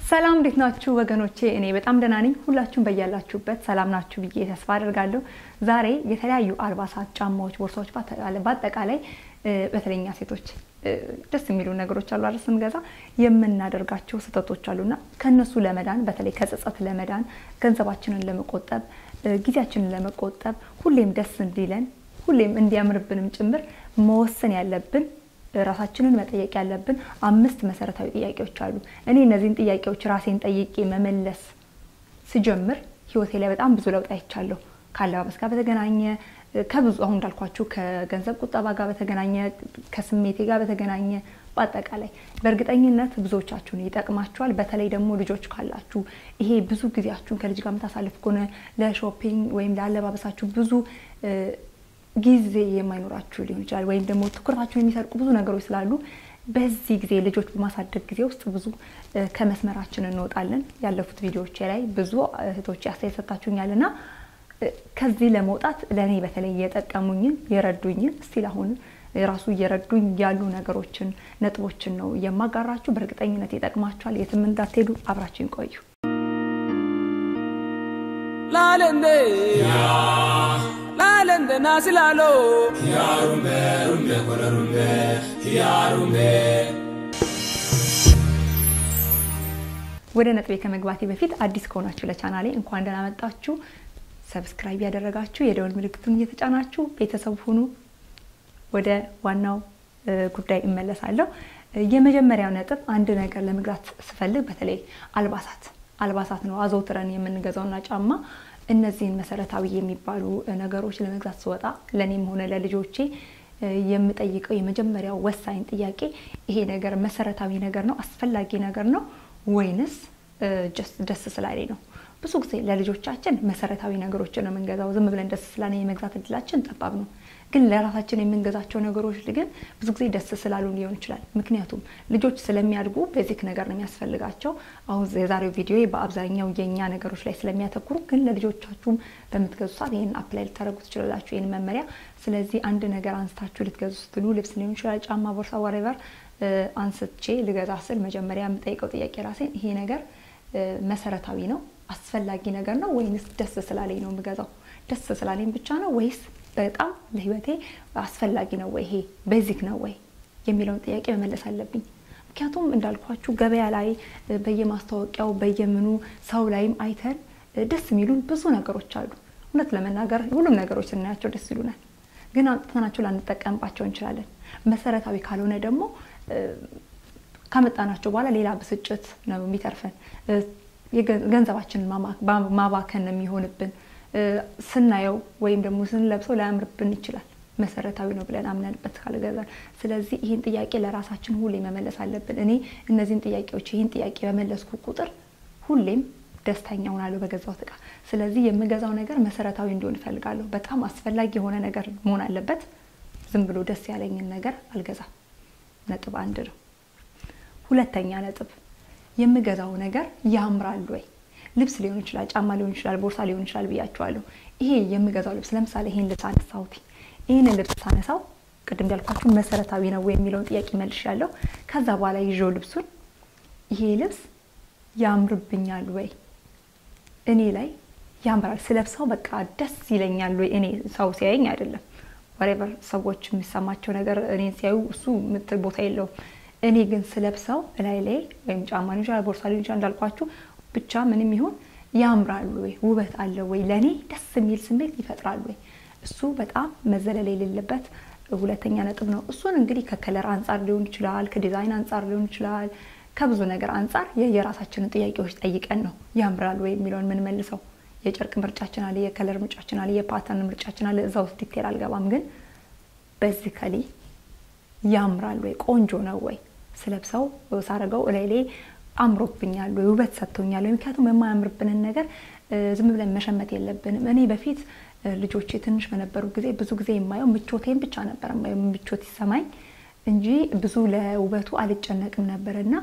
ሰላም እንዴት ናችሁ ወገኖቼ? እኔ በጣም ደህና ነኝ። ሁላችሁም በያላችሁበት ሰላም ናችሁ ብዬ ተስፋ አደርጋለሁ። ዛሬ የተለያዩ አልባሳት፣ ጫማዎች፣ ቦርሳዎች በአጠቃላይ በተለይኛ ሴቶች ደስ የሚሉ ነገሮች አሉ አይደል? ስንገዛ የምናደርጋቸው ስህተቶች አሉና ከነሱ ለመዳን በተለይ ከጸጸት ለመዳን ገንዘባችንን ለመቆጠብ ጊዜያችንን ለመቆጠብ ሁሌም ደስ እንዲለን ሁሌም እንዲያምርብንም ጭምር መወሰን ያለብን ራሳችንን መጠየቅ ያለብን አምስት መሰረታዊ ጥያቄዎች አሉ። እኔ እነዚህን ጥያቄዎች ራሴን ጠይቄ መመለስ ስጀምር ህይወቴ ላይ በጣም ብዙ ለውጥ አይቻለሁ። ከአለባበስ ጋር በተገናኘ ከብዙ አሁን እንዳልኳችሁ ከገንዘብ ቁጠባ ጋር በተገናኘ ከስሜቴ ጋር በተገናኘ በአጠቃላይ በእርግጠኝነት ብዙዎቻችሁን ይጠቅማችኋል። በተለይ ደግሞ ልጆች ካላችሁ ይሄ ብዙ ጊዜያችሁን ከልጅ ጋር የምታሳልፍ ከሆነ ለሾፒንግ ወይም ለአለባበሳችሁ ብዙ ጊዜ የማይኖራችሁ ሊሆን ይችላል። ወይም ደግሞ ትኩረታችሁን የሚሰርቁ ብዙ ነገሮች ስላሉ በዚህ ጊዜ ልጆች በማሳደግ ጊዜ ውስጥ ብዙ ከመስመራችን እንወጣለን። ያለፉት ቪዲዮዎች ላይ ብዙ እህቶች አስተያየት ሰጥታችሁኛል እና ከዚህ ለመውጣት ለእኔ በተለይ የጠቀሙኝን የረዱኝን እስቲል አሁን ራሱ እየረዱኝ ያሉ ነገሮችን ነጥቦችን ነው የማጋራችሁ። በእርግጠኝነት ይጠቅማችኋል። የትም እንዳትሄዱ አብራችን ቆዩ። ላለንዴ ላለንዴ ናስላሎ ያሩምቤ ሩምቤ ኮለሩምቤ ያሩምቤ ወደ ነጥቤ ከመግባቴ በፊት አዲስ ከሆናችሁ ለቻናሌ እንኳን ደህና መጣችሁ። ሰብስክራይብ ያደረጋችሁ የደወል ምልክቱን እየተጫናችሁ ቤተሰብ ሁኑ። ወደ ዋናው ጉዳይ እመለሳለሁ። የመጀመሪያው ነጥብ አንድ ነገር ለመግዛት ስፈልግ በተለይ አልባሳት አልባሳት ነው አዘውትረን የምንገዛውና ጫማ እነዚህን መሰረታዊ የሚባሉ ነገሮች ለመግዛት ስወጣ ለእኔም ሆነ ለልጆቼ የምጠይቀው የመጀመሪያው ወሳኝ ጥያቄ ይሄ ነገር መሰረታዊ ነገር ነው፣ አስፈላጊ ነገር ነው ወይንስ ደስ ስላለኝ ነው? ብዙ ጊዜ ለልጆቻችን መሰረታዊ ነገሮችን ነው የምንገዛው። ዝም ብለን ደስ ስላለን የመግዛት እድላችን ጠባብ ነው። ግን ለራሳችን የምንገዛቸው ነገሮች ግን ብዙ ጊዜ ደስ ስላሉ ሊሆን ይችላል። ምክንያቱም ልጆች ስለሚያድጉ ቤዚክ ነገር ነው የሚያስፈልጋቸው። አሁን የዛሬው ቪዲዮ በአብዛኛው የእኛ ነገሮች ላይ ስለሚያተኩሩ፣ ግን ለልጆቻችሁም በምትገዙ ሰዓት ይህን አፕላይ ልታደርጉ ትችላላችሁ፣ ይህን መመሪያ። ስለዚህ አንድ ነገር አንስታችሁ ልትገዙ ስትሉ ልብስ ሊሆን ይችላል፣ ጫማ፣ ቦርሳ፣ ወሬቨር አንስቼ ልገዛ ስል መጀመሪያ የምጠይቀው ጥያቄ ራሴን ይሄ ነገር መሰረታዊ ነው አስፈላጊ ነገር ነው ወይንስ ደስ ስላለኝ ነው የምገዛው? ደስ ስላለኝ ብቻ ነው ወይስ በጣም ለህይወቴ አስፈላጊ ነው ወይ ይሄ ቤዚክ ነው ወይ የሚለውን ጥያቄ መመለስ አለብኝ። ምክንያቱም እንዳልኳችሁ ገበያ ላይ በየማስታወቂያው በየምኑ ሰው ላይም አይተን ደስ የሚሉን ብዙ ነገሮች አሉ። እውነት ለመናገር ሁሉም ነገሮች ስናያቸው ደስ ይሉናል፣ ግን አምጥተናቸው ላንጠቀምባቸው እንችላለን። መሰረታዊ ካልሆነ ደግሞ ካመጣናቸው በኋላ ሌላ ብስጭት ነው የሚተርፈን። ገንዘባችንን ማባከን ነው የሚሆንብን። ስናየው ወይም ደግሞ ስንለብሰው ላያምርብን ይችላል። መሰረታዊ ነው ብለን አምነንበት ካልገዛን። ስለዚህ ይህን ጥያቄ ለራሳችን ሁሌ መመለስ አለብን። እኔ እነዚህን ጥያቄዎች ይህን ጥያቄ በመለስኩ ቁጥር ሁሌም ደስተኛ ሆናለሁ በገዛሁት እቃ። ስለዚህ የምገዛው ነገር መሰረታዊ እንዲሆን እፈልጋለሁ። በጣም አስፈላጊ የሆነ ነገር መሆን አለበት። ዝም ብሎ ደስ ያለኝን ነገር አልገዛም። ነጥብ አንድ ነው። ሁለተኛ ነጥብ የምገዛው ነገር ያምራል ወይ? ልብስ ሊሆን ይችላል፣ ጫማ ሊሆን ይችላል፣ ቦርሳ ሊሆን ይችላል ብያቸዋለሁ። ይሄ የምገዛው ልብስ ለምሳሌ ይሄን ልብስ አነሳሁት። ይህን ልብስ ሳነሳው ቅድም እንዳልኳችሁ መሰረታዊ ነው ወይ የሚለውን ጥያቄ መልሻለሁ። ከዛ በኋላ ይዤው ልብሱን ይሄ ልብስ ያምርብኛል ወይ? እኔ ላይ ያምራል፣ ስለብሰው በቃ ደስ ይለኛል ወይ? እኔ ሰው ሲያየኝ አይደለም፣ ወሬቨር ሰዎች የሚሰማቸው ነገር እኔን ሲያዩ እሱ ምትል ቦታ የለውም። እኔ ግን ስለብሰው እላይ ላይ ወይም ጫማ ሊሆን ይችላል ቦርሳ ሊሆን ይችላል እንዳልኳችሁ ብቻ ምንም ይሁን ያምራሉ ወይ ውበት አለው ወይ ለእኔ ደስ የሚል ስሜት ይፈጥራሉ ወይ እሱ በጣም መዘለል የሌለበት ሁለተኛ ነጥብ ነው። እሱን እንግዲህ ከከለር አንጻር ሊሆን ይችላል፣ ከዲዛይን አንጻር ሊሆን ይችላል፣ ከብዙ ነገር አንጻር የየራሳችንን ጥያቄዎች ጠይቀን ነው ያምራል ወይ የሚለውን የምንመልሰው። የጨርቅ ምርጫችን አለ፣ የከለር ምርጫችን አለ፣ የፓተርን ምርጫችን አለ። እዛ ውስጥ ዲቴል አልገባም፣ ግን በዚከሊ ያምራል ወይ ቆንጆ ነው ወይ ስለብሰው ሳረገው እላይ ላይ አምሮብኛል ወይ ውበት ሰጥቶኛል ወይ? ምክንያቱም የማያምርብንን ነገር ዝም ብለን መሸመት የለብንም። እኔ በፊት ልጆቼ ትንሽ በነበሩ ጊዜ ብዙ ጊዜ የማየው ምቾቴን ብቻ ነበር የማየው ምቾት ይሰማኝ እንጂ ብዙ ለውበቱ አልጨነቅም ነበር እና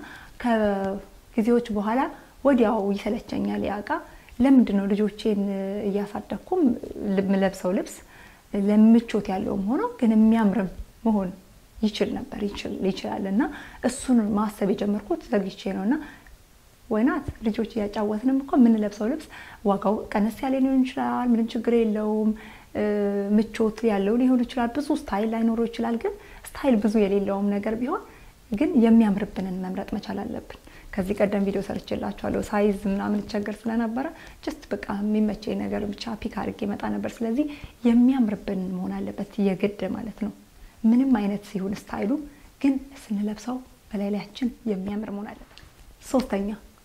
ከጊዜዎች በኋላ ወዲያው ይሰለቸኛል ያ እቃ። ለምንድን ነው ልጆቼን እያሳደግኩም ለብሰው ልብስ ለምቾት ያለውም ሆኖ ግን የሚያምርም መሆን ይችል ነበር ይችላል እና እሱን ማሰብ የጀመርኩት ዘግቼ ነው እና ወይናት ልጆች እያጫወትንም እኮ የምንለብሰው ልብስ ዋጋው ቀነስ ያለ ሊሆን ይችላል። ምንም ችግር የለውም። ምቾት ያለው ሊሆን ይችላል። ብዙ ስታይል ላይኖረው ይችላል። ግን ስታይል ብዙ የሌለውም ነገር ቢሆን ግን የሚያምርብንን መምረጥ መቻል አለብን። ከዚህ ቀደም ቪዲዮ ሰርችላችኋለሁ። ሳይዝ ምናምን ቸገር ስለነበረ ጀስት በቃ የሚመቸኝ ነገር ብቻ ፒክ አድርጌ መጣ ነበር። ስለዚህ የሚያምርብን መሆን አለበት የግድ ማለት ነው። ምንም አይነት ሲሆን ስታይሉ ግን ስንለብሰው በላይላያችን የሚያምር መሆን አለበት። ሶስተኛ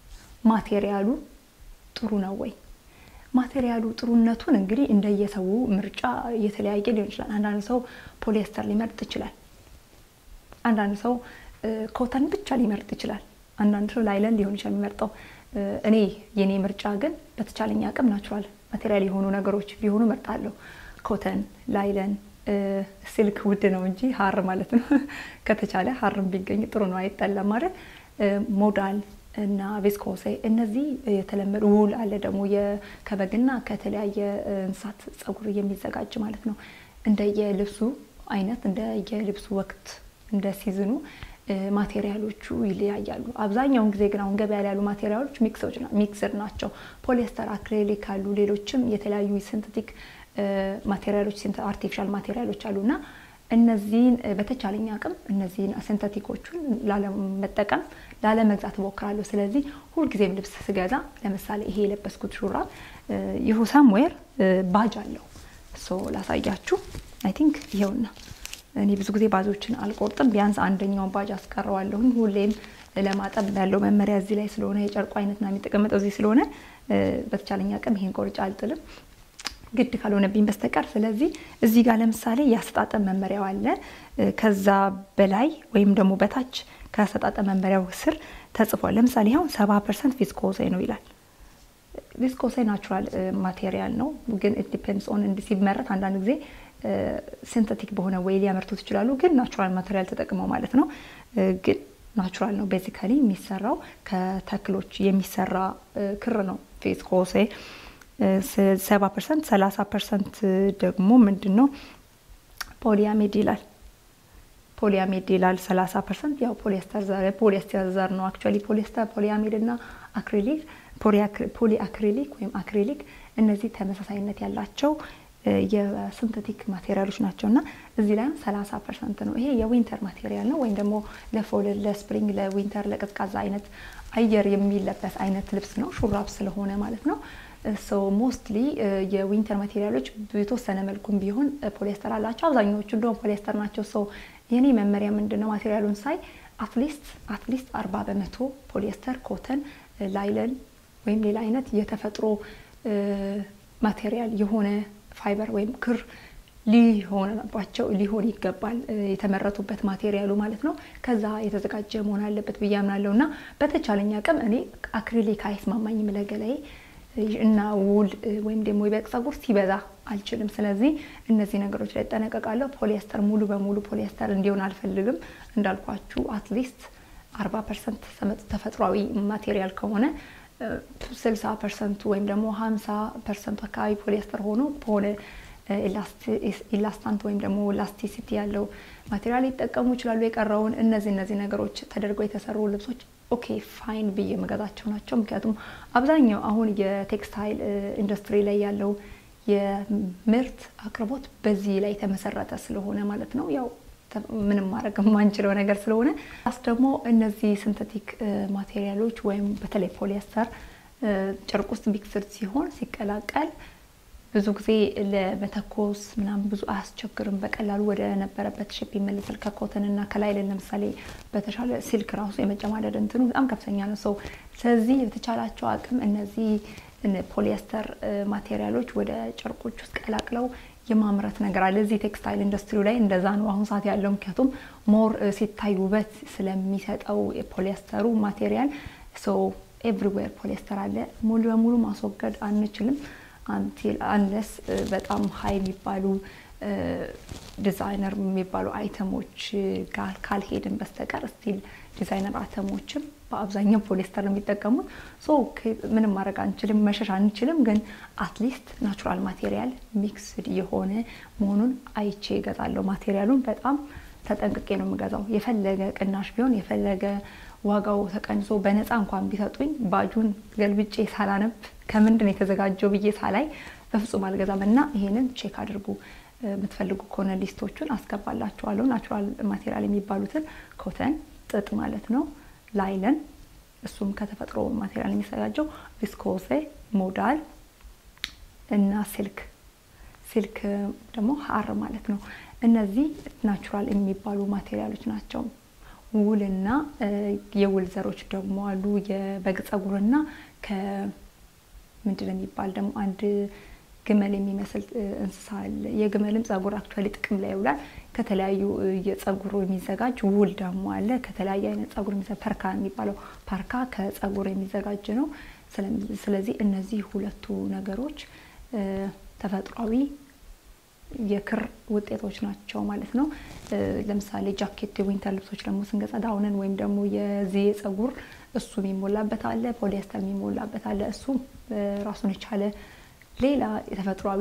ማቴሪያሉ ጥሩ ነው ወይ? ማቴሪያሉ ጥሩነቱን እንግዲህ እንደየሰው ምርጫ የተለያየ ሊሆን ይችላል። አንዳንድ ሰው ፖሊስተር ሊመርጥ ይችላል። አንዳንድ ሰው ኮተን ብቻ ሊመርጥ ይችላል። አንዳንድ ሰው ላይለን ሊሆን ይችላል የሚመርጠው። እኔ የኔ ምርጫ ግን በተቻለኝ አቅም ናቹራል ማቴሪያል የሆኑ ነገሮች ቢሆኑ መርጣለሁ። ኮተን፣ ላይለን፣ ሲልክ ውድ ነው እንጂ ሀር ማለት ነው። ከተቻለ ሀርም ቢገኝ ጥሩ ነው፣ አይጠላም ማለት ሞዳል እና ቪስኮሴ እነዚህ የተለመዱ ውል አለ ደግሞ ከበግና ከተለያየ እንስሳት ጸጉር የሚዘጋጅ ማለት ነው። እንደየልብሱ አይነት እንደየልብሱ ወቅት እንደ ሲዝኑ ማቴሪያሎቹ ይለያያሉ። አብዛኛውን ጊዜ ግን አሁን ገበያ ላይ ያሉ ማቴሪያሎች ሚክስድ ናቸው። ፖሊስተር፣ አክሬሊክ አሉ፣ ሌሎችም የተለያዩ ሲንተቲክ ማቴሪያሎች አርቲፊሻል ማቴሪያሎች አሉ እና እነዚህን በተቻለኝ አቅም እነዚህን ሲንተቲኮቹን ላለመጠቀም ላለመግዛት እሞክራለሁ። ስለዚህ ሁልጊዜም ልብስ ስገዛ ለምሳሌ ይሄ የለበስኩት ሹራብ ይሁ ሳምዌር ባጅ አለው። ሶ ላሳያችሁ። አይ ቲንክ ይኸውና እኔ ብዙ ጊዜ ባጆችን አልቆርጥም። ቢያንስ አንደኛውን ባጅ አስቀረዋለሁኝ። ሁሌም ለማጠብ ያለው መመሪያ እዚህ ላይ ስለሆነ የጨርቁ አይነትና የሚጠቀመጠው እዚህ ስለሆነ በተቻለኝ አቅም ይሄን ቆርጬ አልጥልም ግድ ካልሆነብኝ በስተቀር። ስለዚህ እዚህ ጋር ለምሳሌ የአሰጣጠም መመሪያው አለ። ከዛ በላይ ወይም ደግሞ በታች ከአሰጣጠም መመሪያው ስር ተጽፏል። ለምሳሌ አሁን ሰባ ፐርሰንት ቪስኮሴ ነው ይላል። ቪስኮሴ ናቹራል ማቴሪያል ነው፣ ግን ዲፔንድስ ኦን እንዲ ሲመረት አንዳንድ ጊዜ ሲንተቲክ በሆነ ወይ ሊያመርቱት ይችላሉ። ግን ናቹራል ማቴሪያል ተጠቅመው ማለት ነው። ግን ናቹራል ነው ቤዚካሊ የሚሰራው ከተክሎች የሚሰራ ክር ነው ቪስኮሴ ሰባ ፐርሰንት ሰላሳ ፐርሰንት ደግሞ ምንድን ነው ፖሊያሜድ ይላል። ፖሊያሜድ ይላል ሰላሳ ፐርሰንት ያው ፖሊስተር ዘር ፖሊስተር ዘር ነው አክቹዋሊ ፖሊስተር ፖሊያሜድ እና አክሪሊክ ፖሊ አክሪሊክ ወይም አክሪሊክ እነዚህ ተመሳሳይነት ያላቸው የሲንተቲክ ማቴሪያሎች ናቸው እና እዚህ ላይም ሰላሳ ፐርሰንት ነው። ይሄ የዊንተር ማቴሪያል ነው ወይም ደግሞ ለፎል ለስፕሪንግ ለዊንተር ለቀዝቃዛ አይነት አየር የሚለበስ አይነት ልብስ ነው ሹራብ ስለሆነ ማለት ነው። ሶ ሞስትሊ የዊንተር ማቴሪያሎች በተወሰነ መልኩም ቢሆን ፖሊስተር አላቸው። አብዛኛዎቹ እንደውም ፖሊስተር ናቸው። ሶ የኔ መመሪያ ምንድን ነው ማቴሪያሉን ሳይ አትሊስት አትሊስት አርባ በመቶ ፖሊስተር፣ ኮተን፣ ላይለን ወይም ሌላ አይነት የተፈጥሮ ማቴሪያል የሆነ ፋይበር ወይም ክር ሊሆንባቸው ሊሆን ይገባል የተመረቱበት ማቴሪያሉ ማለት ነው። ከዛ የተዘጋጀ መሆን አለበት ብዬ አምናለሁ እና በተቻለኝ አቅም እኔ አክሪሊክ አይስማማኝም ለገላዬ እና ውል ወይም ደግሞ የበግ ጸጉር ሲበዛ አልችልም። ስለዚህ እነዚህ ነገሮች ላይ እጠነቀቃለሁ። ፖሊስተር ሙሉ በሙሉ ፖሊስተር እንዲሆን አልፈልግም። እንዳልኳችሁ አትሊስት አርባ ፐርሰንት ተፈጥሯዊ ማቴሪያል ከሆነ ስልሳ ፐርሰንቱ ወይም ደግሞ ሀምሳ ፐርሰንቱ አካባቢ ፖሊስተር ሆኖ በሆነ ኢላስታንት ወይም ደግሞ ላስቲሲቲ ያለው ማቴሪያል ሊጠቀሙ ይችላሉ። የቀረውን እነዚህ እነዚህ ነገሮች ተደርገው የተሰሩ ልብሶች ኦኬ ፋይን ብዬ መገዛቸው ናቸው። ምክንያቱም አብዛኛው አሁን የቴክስታይል ኢንዱስትሪ ላይ ያለው የምርት አቅርቦት በዚህ ላይ የተመሰረተ ስለሆነ ማለት ነው ያው ምንም ማድረግ የማንችለው ነገር ስለሆነ ስ ደግሞ እነዚህ ሲንተቲክ ማቴሪያሎች ወይም በተለይ ፖሊስተር ጨርቅ ውስጥ ሚክስድ ሲሆን ሲቀላቀል ብዙ ጊዜ ለመተኮስ ምናምን ብዙ አያስቸግርም። በቀላሉ ወደ ነበረበት ሼፕ ይመለሳል። ከኮተን እና ከላይለን ለምሳሌ በተሻለ ሲልክ ራሱ የመጨማደድ እንትኑ በጣም ከፍተኛ ነው ሰው። ስለዚህ የተቻላቸው አቅም እነዚህ ፖሊስተር ማቴሪያሎች ወደ ጨርቆች ውስጥ ቀላቅለው የማምረት ነገር አለ። እዚህ ቴክስታይል ኢንዱስትሪ ላይ እንደዛ ነው አሁን ሰዓት ያለው። ምክንያቱም ሞር ሲታይ ውበት ስለሚሰጠው የፖሊስተሩ ማቴሪያል ሰው ኤቭሪዌር ፖሊስተር አለ። ሙሉ በሙሉ ማስወገድ አንችልም አንቲል አንለስ በጣም ሀይ የሚባሉ ዲዛይነር የሚባሉ አይተሞች ጋር ካልሄድን በስተቀር ስቲል ዲዛይነር አይተሞችም በአብዛኛው ፖሊስተር ነው የሚጠቀሙት። ሶ ምንም ማድረግ አንችልም፣ መሸሽ አንችልም። ግን አትሊስት ናቹራል ማቴሪያል ሚክስድ የሆነ መሆኑን አይቼ እገዛለሁ። ማቴሪያሉን በጣም ተጠንቅቄ ነው የምገዛው። የፈለገ ቅናሽ ቢሆን የፈለገ ዋጋው ተቀንሶ በነፃ እንኳን ቢሰጡኝ ባጁን ገልብጬ ሳላነብ ከምንድን የተዘጋጀው ብዬ ሳላይ በፍጹም አልገዛም እና ይሄንን ቼክ አድርጉ። የምትፈልጉ ከሆነ ሊስቶቹን አስገባላችኋለሁ። ናቹራል ማቴሪያል የሚባሉትን ኮተን፣ ጥጥ ማለት ነው፣ ላይለን እሱም ከተፈጥሮ ማቴሪያል የሚዘጋጀው ቪስኮዜ፣ ሞዳል እና ሲልክ ሲልክ ደግሞ ሀር ማለት ነው። እነዚህ ናቹራል የሚባሉ ማቴሪያሎች ናቸው። ውልና የውል ዘሮች ደግሞ አሉ። የበግ ጸጉርና ከምንድን የሚባል ደግሞ አንድ ግመል የሚመስል እንስሳ አለ። የግመልም ጸጉር አክቹዋሊ ጥቅም ላይ ይውላል። ከተለያዩ የጸጉሩ የሚዘጋጅ ውል ደግሞ አለ። ከተለያየ አይነት ጸጉር የሚዘጋጅ ፐርካ የሚባለው ፓርካ ከጸጉር የሚዘጋጅ ነው። ስለዚህ እነዚህ ሁለቱ ነገሮች ተፈጥሯዊ የክር ውጤቶች ናቸው ማለት ነው። ለምሳሌ ጃኬት፣ የዊንተር ልብሶች ደግሞ ስንገዛ ዳውንን ወይም ደግሞ የዚህ የጸጉር እሱ የሚሞላበት አለ፣ ፖሊስተር የሚሞላበት አለ። እሱ ራሱን የቻለ ሌላ የተፈጥሯዊ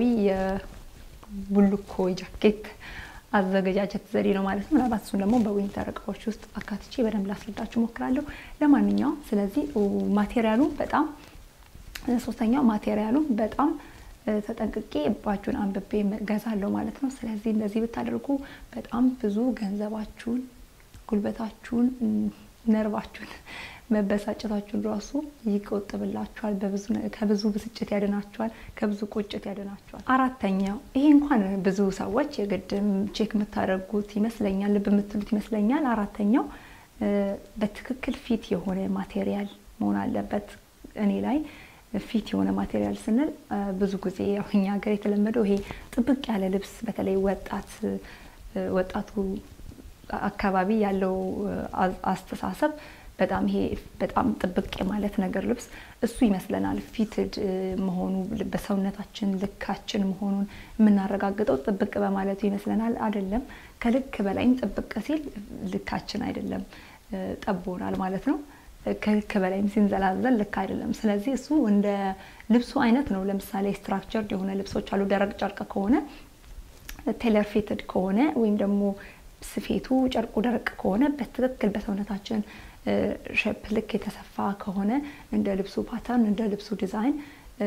የቡልኮ ጃኬት አዘገጃጀት ዘዴ ነው ማለት ነው። ምናልባት እሱን ደግሞ በዊንተር እቃዎች ውስጥ አካትቼ በደንብ ላስረዳችሁ ሞክራለሁ። ለማንኛውም ስለዚህ ማቴሪያሉ በጣም ሶስተኛው ማቴሪያሉ በጣም ተጠንቅቄ ባጁን አንብቤ ገዛለሁ ማለት ነው። ስለዚህ እንደዚህ ብታደርጉ በጣም ብዙ ገንዘባችሁን፣ ጉልበታችሁን፣ ነርቫችሁን መበሳጨታችሁን ራሱ ይቆጥብላችኋል። ከብዙ ብስጭት ያድናችኋል። ከብዙ ቁጭት ያድናችኋል። አራተኛው ይሄ እንኳን ብዙ ሰዎች የግድም ቼክ የምታደርጉት ይመስለኛል፣ ልብ የምትሉት ይመስለኛል። አራተኛው በትክክል ፊት የሆነ ማቴሪያል መሆን አለበት እኔ ላይ ፊት የሆነ ማቴሪያል ስንል ብዙ ጊዜ ያው እኛ ሀገር የተለመደው ይሄ ጥብቅ ያለ ልብስ በተለይ ወጣት ወጣቱ አካባቢ ያለው አስተሳሰብ በጣም ይሄ በጣም ጥብቅ የማለት ነገር ልብስ እሱ ይመስለናል ፊትድ መሆኑ በሰውነታችን ልካችን መሆኑን የምናረጋግጠው ጥብቅ በማለቱ ይመስለናል። አይደለም። ከልክ በላይም ጥብቅ ሲል ልካችን አይደለም፣ ጠቦናል ማለት ነው። ከልክ በላይም ሲንዘላዘል ልክ አይደለም። ስለዚህ እሱ እንደ ልብሱ አይነት ነው። ለምሳሌ ስትራክቸርድ የሆነ ልብሶች አሉ። ደረቅ ጨርቅ ከሆነ ቴለር ፊትድ ከሆነ ወይም ደግሞ ስፌቱ ጨርቁ ደረቅ ከሆነ በትክክል በሰውነታችን ሼፕ ልክ የተሰፋ ከሆነ እንደ ልብሱ ፓተርን እንደ ልብሱ ዲዛይን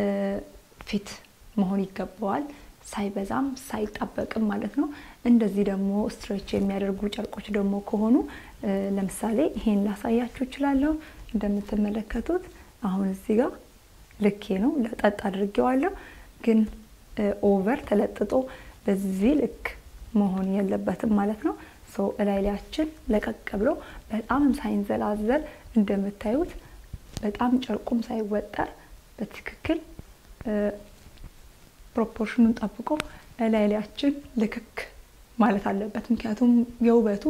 ፊት መሆን ይገባዋል። ሳይበዛም ሳይጣበቅም ማለት ነው። እንደዚህ ደግሞ ስትሬች የሚያደርጉ ጨርቆች ደግሞ ከሆኑ ለምሳሌ ይሄን ላሳያችሁ እችላለሁ። እንደምትመለከቱት አሁን እዚህ ጋር ልኬ ነው ለጠጥ አድርጌዋለሁ። ግን ኦቨር ተለጥጦ በዚህ ልክ መሆን የለበትም ማለት ነው። ሰው እላይ ላያችን ለቀቅ ብሎ በጣም ሳይንዘላዘል እንደምታዩት በጣም ጨርቁም ሳይወጠር በትክክል ፕሮፖርሽኑን ጠብቆ እላይ ላያችን ልክክ ማለት አለበት። ምክንያቱም የውበቱ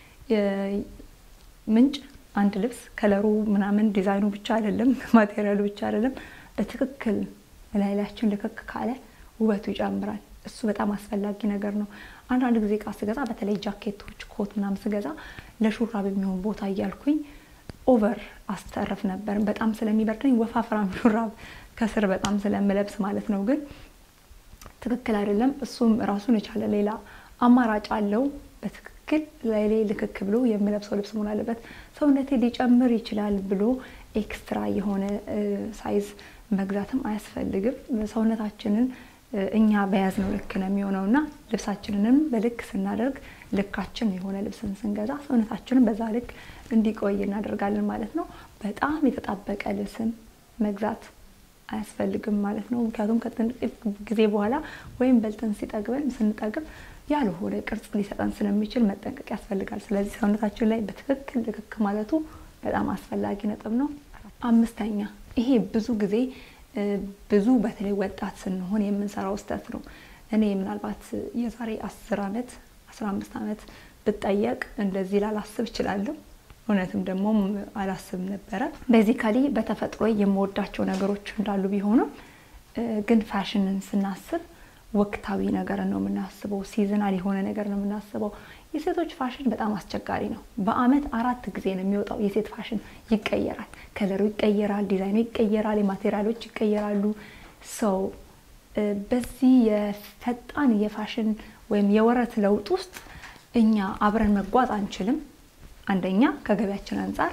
ምንጭ አንድ ልብስ ከለሩ ምናምን ዲዛይኑ ብቻ አይደለም፣ ማቴሪያሉ ብቻ አይደለም። በትክክል እላይ ላያችን ልክክ ካለ ውበቱ ይጨምራል። እሱ በጣም አስፈላጊ ነገር ነው። አንዳንድ ጊዜ እቃ ስገዛ በተለይ ጃኬቶች፣ ኮት ምናምን ስገዛ ለሹራብ የሚሆን ቦታ እያልኩኝ ኦቨር አስተረፍ ነበር። በጣም ስለሚበርደኝ ወፋፍራም ሹራብ ከስር በጣም ስለምለብስ ማለት ነው። ግን ትክክል አይደለም። እሱም ራሱን የቻለ ሌላ አማራጭ አለው። በትክክል ላይ ላይ ልክክ ብሎ የምለብሰው ልብስ መሆን አለበት። ሰውነቴ ሊጨምር ይችላል ብሎ ኤክስትራ የሆነ ሳይዝ መግዛትም አያስፈልግም። ሰውነታችንን እኛ በያዝነው ልክ ነው የሚሆነው እና ልብሳችንንም በልክ ስናደርግ ልካችን የሆነ ልብስን ስንገዛ ሰውነታችንን በዛ ልክ እንዲቆይ እናደርጋለን ማለት ነው። በጣም የተጣበቀ ልብስን መግዛት አያስፈልግም ማለት ነው። ምክንያቱም ከጥቂት ጊዜ በኋላ ወይም በልተን ሲጠግበን ስንጠግብ ያልሆነ ቅርጽ ሊሰጠን ስለሚችል መጠንቀቅ ያስፈልጋል። ስለዚህ ሰውነታችን ላይ በትክክል ልክክ ማለቱ በጣም አስፈላጊ ነጥብ ነው። አምስተኛ ይሄ ብዙ ጊዜ ብዙ በተለይ ወጣት ስንሆን የምንሰራው ስህተት ነው። እኔ ምናልባት የዛሬ አስር አመት አስራ አምስት አመት ብጠየቅ እንደዚህ ላላስብ እችላለሁ። እውነትም ደግሞ አላስብም ነበረ። ቤዚካሊ በተፈጥሮ የምወዳቸው ነገሮች እንዳሉ ቢሆኑም ግን ፋሽንን ስናስብ ወቅታዊ ነገር ነው የምናስበው። ሲዝናል የሆነ ነገር ነው የምናስበው። የሴቶች ፋሽን በጣም አስቸጋሪ ነው። በአመት አራት ጊዜ ነው የሚወጣው። የሴት ፋሽን ይቀየራል፣ ከለሩ ይቀየራል፣ ዲዛይኑ ይቀየራል፣ የማቴሪያሎች ይቀየራሉ። ሰው በዚህ የፈጣን የፋሽን ወይም የወረት ለውጥ ውስጥ እኛ አብረን መጓዝ አንችልም። አንደኛ ከገቢያችን አንጻር፣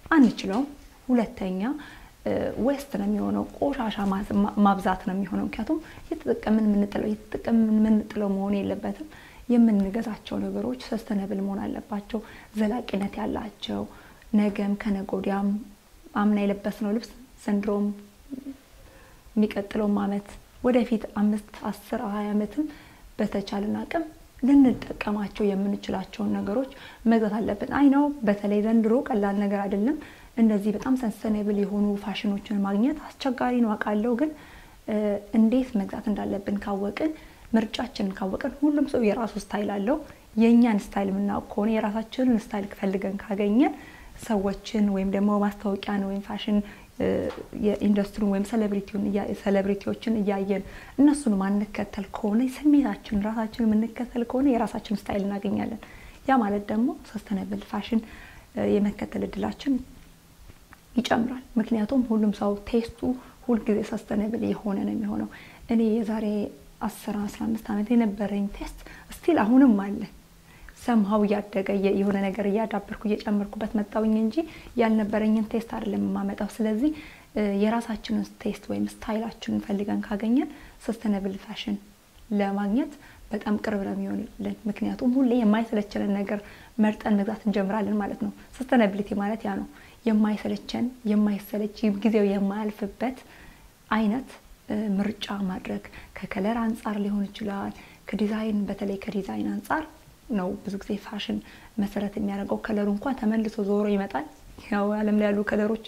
አንችለውም። ሁለተኛ ዌስት ነው የሚሆነው፣ ቆሻሻ ማብዛት ነው የሚሆነው። ምክንያቱም እየተጠቀምን የምንጥለው እየተጠቀምን የምንጥለው መሆን የለበትም። የምንገዛቸው ነገሮች ሰስተነብል መሆን አለባቸው፣ ዘላቂነት ያላቸው ነገም ከነገ ወዲያም አምና የለበስነው ልብስ ዘንድሮም የሚቀጥለውም አመት ወደፊት አምስት አስር ሀያ ዓመትም በተቻለን አቅም ልንጠቀማቸው የምንችላቸውን ነገሮች መግዛት አለብን። አይ ነው በተለይ ዘንድሮ ቀላል ነገር አይደለም። እንደዚህ በጣም ሰስተኔብል የሆኑ ፋሽኖችን ማግኘት አስቸጋሪ ነው አውቃለሁ። ግን እንዴት መግዛት እንዳለብን ካወቅን፣ ምርጫችንን ካወቅን፣ ሁሉም ሰው የራሱ ስታይል አለው። የእኛን ስታይል የምናውቅ ከሆነ የራሳችንን ስታይል ፈልገን ካገኘን ሰዎችን ወይም ደግሞ ማስታወቂያን ወይም ፋሽን የኢንዱስትሪውን ወይም ሴሌብሪቲዎችን እያየን እነሱን ማንከተል ከሆነ ስሜታችን ራሳችን የምንከተል ከሆነ የራሳችን ስታይል እናገኛለን። ያ ማለት ደግሞ ሰስተነብል ፋሽን የመከተል እድላችን ይጨምራል። ምክንያቱም ሁሉም ሰው ቴስቱ ሁልጊዜ ሰስተነብል የሆነ ነው የሚሆነው። እኔ የዛሬ አስር አስራ አምስት ዓመት የነበረኝ ቴስት ስቲል አሁንም አለ ሰምሀው እያደገ የሆነ ነገር እያዳበርኩ እየጨመርኩበት መጣውኝ እንጂ ያልነበረኝን ቴስት አይደለም የማመጣው። ስለዚህ የራሳችንን ቴስት ወይም ስታይላችንን ፈልገን ካገኘን ሰስተነብል ፋሽን ለማግኘት በጣም ቅርብ ነው የሚሆንልን። ምክንያቱም ሁሌ የማይሰለቸንን ነገር መርጠን መግዛት እንጀምራለን ማለት ነው። ሰስተነብሊቲ ማለት ያ ነው። የማይሰለቸን የማይሰለች ጊዜው የማያልፍበት አይነት ምርጫ ማድረግ ከከለር አንጻር ሊሆን ይችላል። ከዲዛይን በተለይ ከዲዛይን አንጻር ነው ብዙ ጊዜ ፋሽን መሰረት የሚያደርገው። ከለሩ እንኳን ተመልሶ ዞሮ ይመጣል። ያው ዓለም ላይ ያሉ ከለሮች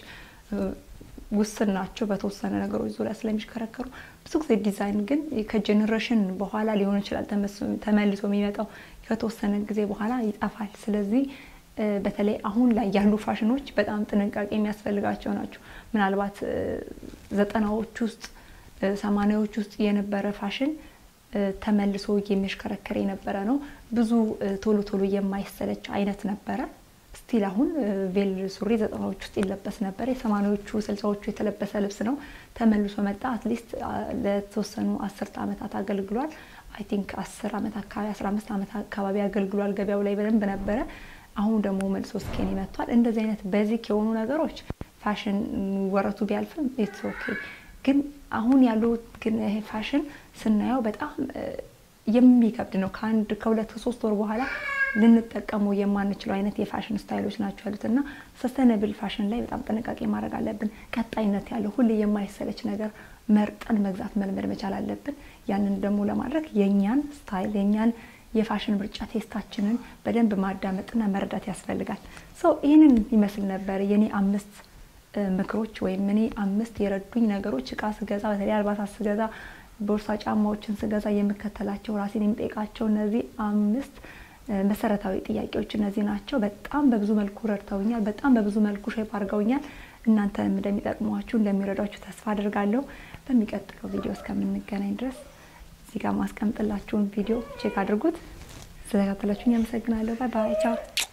ውስን ናቸው በተወሰነ ነገሮች ዙሪያ ስለሚሽከረከሩ። ብዙ ጊዜ ዲዛይን ግን ከጄኔሬሽን በኋላ ሊሆን ይችላል ተመልሶ የሚመጣው ከተወሰነ ጊዜ በኋላ ይጠፋል። ስለዚህ በተለይ አሁን ላይ ያሉ ፋሽኖች በጣም ጥንቃቄ የሚያስፈልጋቸው ናቸው። ምናልባት ዘጠናዎች ውስጥ ሰማኒያዎች ውስጥ የነበረ ፋሽን ተመልሶ የሚሽከረከር የነበረ ነው። ብዙ ቶሎ ቶሎ የማይሰለች አይነት ነበረ። ስቲል አሁን ቬል ሱሪ ዘጠናዎች ውስጥ ይለበስ ነበር። የሰማኒያዎቹ ስልሳዎቹ የተለበሰ ልብስ ነው። ተመልሶ መጣ። አትሊስት ለተወሰኑ አስርተ ዓመታት አገልግሏል። አይ ቲንክ አስር ዓመት አካባቢ አስራ አምስት ዓመት አካባቢ አገልግሏል። ገበያው ላይ በደንብ ነበረ። አሁን ደግሞ መልሶ ስኬኒ መጥቷል። እንደዚህ አይነት ቤዚክ የሆኑ ነገሮች ፋሽን ወረቱ ቢያልፍም ኢትስ ኦኬ ግን አሁን ያሉት ግን ይሄ ፋሽን ስናየው በጣም የሚከብድ ነው። ከአንድ ከሁለት ከሶስት ወር በኋላ ልንጠቀመው የማንችለው አይነት የፋሽን ስታይሎች ናቸው ያሉት እና ሰስተነብል ፋሽን ላይ በጣም ጥንቃቄ ማድረግ አለብን። ቀጣይነት ያለው ሁሌ የማይሰለች ነገር መርጠን መግዛት መልመድ መቻል አለብን። ያንን ደግሞ ለማድረግ የእኛን ስታይል የእኛን የፋሽን ምርጫ ቴስታችንን በደንብ ማዳመጥና መረዳት ያስፈልጋል። ሰው ይህንን ይመስል ነበር የኔ አምስት ምክሮች ወይም እኔ አምስት የረዱኝ ነገሮች እቃ ስገዛ በተለይ አልባሳት ስገዛ፣ ቦርሳ፣ ጫማዎችን ስገዛ የምከተላቸው ራሴን የሚጠይቃቸው እነዚህ አምስት መሰረታዊ ጥያቄዎች እነዚህ ናቸው። በጣም በብዙ መልኩ ረድተውኛል። በጣም በብዙ መልኩ ሼፕ አድርገውኛል። እናንተንም እንደሚጠቅሟችሁ እንደሚረዷችሁ ተስፋ አድርጋለሁ። በሚቀጥለው ቪዲዮ እስከምንገናኝ ድረስ እዚህ ጋር ማስቀምጥላችሁን ቪዲዮ ቼክ አድርጉት። ስለተከታተላችሁኝ አመሰግናለሁ። ባይ ባይ፣ ቻው